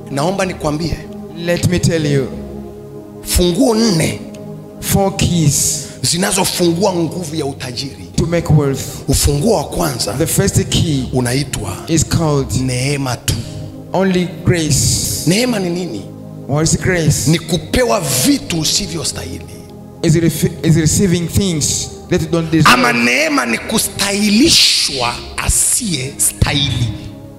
naomba nikwambie Let me tell you, funguo nne four keys zinazofungua nguvu ya utajiri to make wealth. ufunguo wa kwanza The first key unaitwa is called neema tu only grace. neema ni nini What is grace? ni kupewa vitu usivyostahili Is, ref- is receiving things that you don't deserve. ama neema ni kustahilishwa asiye stahili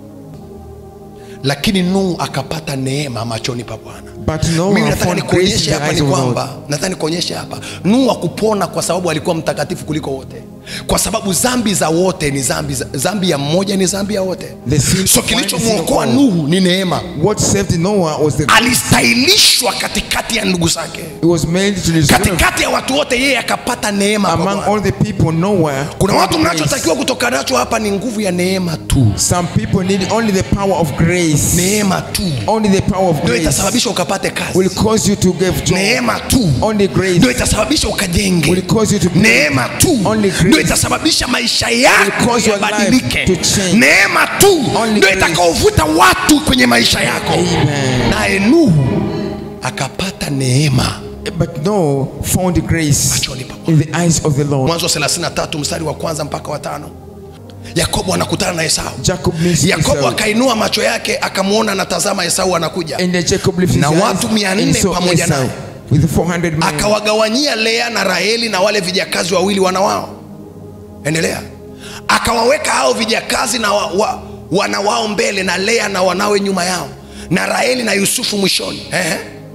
lakini nuhu akapata neema machoni pa bwana But no mimi one nataka found grace in nikuonyeshe the hapa eyes ni of God. kwamba nataka nikuonyeshe hapa nuhu akupona kwa sababu alikuwa mtakatifu kuliko wote kwa sababu zambi za wote ni zambi, za- zambi ya mmoja ni zambi ya wote The sin so of one is kilichomwokoa sin of all. nuhu ni neema What saved Noah was the alistahilishwa katikati ya ndugu zake it was made to deserve katikati ya watu wote yeye akapata neema kwa among Bwana. all the people Noah. kuna found watu grace. mnachotakiwa kutoka nacho hapa ni nguvu ya neema tu Some people need only the power of grace. neema tu Only the power of ndio grace itasababisha ukapate will kazi cause you to give joy. neema tu Only grace ndio itasababisha ukajenge will cause you to neema tu Only grace ndio itasababisha maisha will yako cause your yabadilike life to change. neema tu Only ndio grace. itakaovuta watu kwenye maisha yako Amen. naye nuhu akapata neema But Noah found grace machoni pa Bwana. in the eyes of the Lord. mwanzo 33 mstari wa kwanza mpaka wa tano yakobo anakutana na esau Jacob meets yakobo Esau. akainua macho yake akamwona anatazama esau anakuja And then Jacob lifted Na his watu eyes 400 and saw pamoja Esau naye. with 400 men. akawagawanyia lea na raheli na wale vijakazi wawili wana wao endelea akawaweka hao vijakazi na wa, wa, wana wao mbele na lea na wanawe nyuma yao na raheli na yusufu mwishoni Ehe.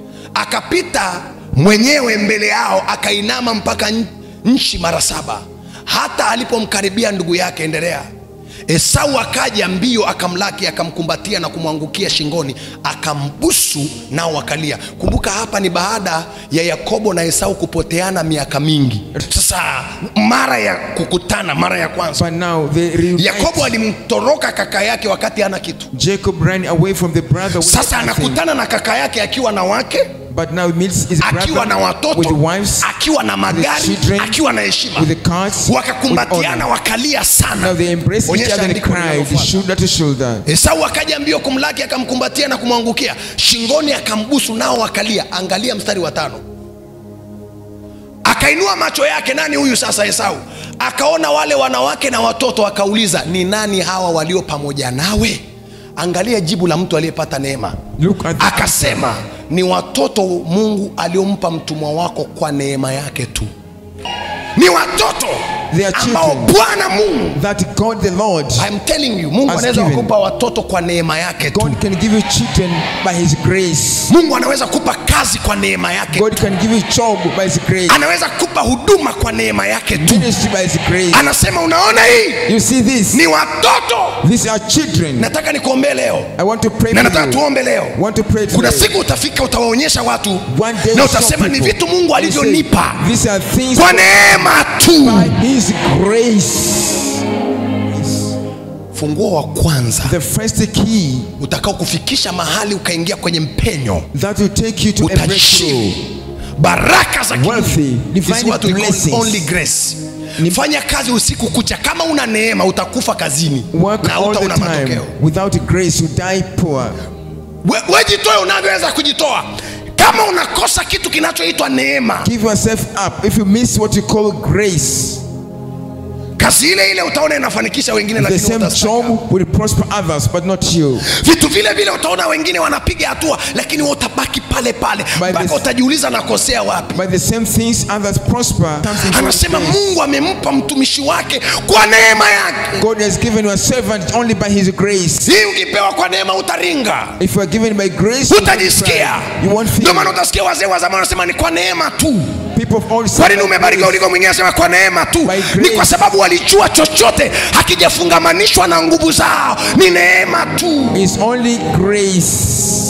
akapita mwenyewe mbele yao akainama mpaka n- nchi mara saba hata alipomkaribia ndugu yake endelea esau akaja mbio akamlaki akamkumbatia na kumwangukia shingoni akambusu nao wakalia kumbuka hapa ni baada ya yakobo na esau kupoteana miaka mingi sasa mara ya kukutana mara ya kwanza But now they reunite. yakobo alimtoroka kaka yake wakati hana kitu Jacob ran away from the brother with sasa nothing. anakutana na kaka yake akiwa na wake But now he meets his akiwa na brother with watoto wives, akiwa na magari children, akiwa na heshima with the cars, with wakakumbatiana honor. wakalia sana Now they embrace each Onyesha other and andiko cried linalofuata. shoulder to shoulder. esau akaja mbio kumlaki akamkumbatia na kumwangukia shingoni akambusu nao wakalia angalia mstari wa tano akainua macho yake nani huyu sasa esau akaona wale wanawake na watoto akauliza ni nani hawa walio pamoja nawe angalia jibu la mtu aliyepata neema Look at the akasema ni watoto mungu aliompa mtumwa wako kwa neema yake tu ni watoto They are ambao children. bwana mungu that God the Lord, I'm telling you mungu Has anaweza given. kukupa watoto kwa neema yake tu God can give you children by His grace. mungu anaweza kupa kazi kwa neema yake God can give you job by His grace. anaweza kupa huduma kwa neema yake tu Ministry by His grace. anasema unaona hii You see this? ni watoto These are children. nataka nikuombee leo I want to pray na for nataka you. tuombe leo Want to pray kuna today. siku utafika utawaonyesha watu One day na we'll show utasema ni people. vitu mungu You say, alivyonipa These are things kwa neema tu by His grace. funguo wa kwanza The first key utakao kufikisha mahali ukaingia kwenye mpenyo that will take you to a breakthrough. utajiri baraka za Wealthy, kimungu divine is what we call blessings. only grace Ni- fanya kazi usiku kucha kama una neema utakufa kazini Work na all utaona the time. matokeo Without grace, you die poor. We- wejitoe unavyoweza kujitoa kama unakosa kitu kinachoitwa neema Give yourself up. If you miss what you call grace, kazi ile ile utaona inafanikisha wengine the lakini same utastaka. job will prosper others, but not you. vitu vile vile utaona wengine wanapiga hatua lakini wewe utabaki pale pale By mpaka this- utajiuliza nakosea wapi By the same things others prosper. comes into anasema grace. mungu amempa mtumishi wake kwa neema yake God has given you a servant only by His grace. hii ukipewa kwa neema utaringa If you are given by grace, you won't utajisikia cry. you won't ndio maana feel. utasikia wazee wa zamani wanasema ni kwa neema tu People of all kwa nini umebarikiwa uliko mwingine anasema kwa neema tu By grace. ni kwa sababu walijua chochote hakijafungamanishwa na nguvu zao ni neema tu It's only grace.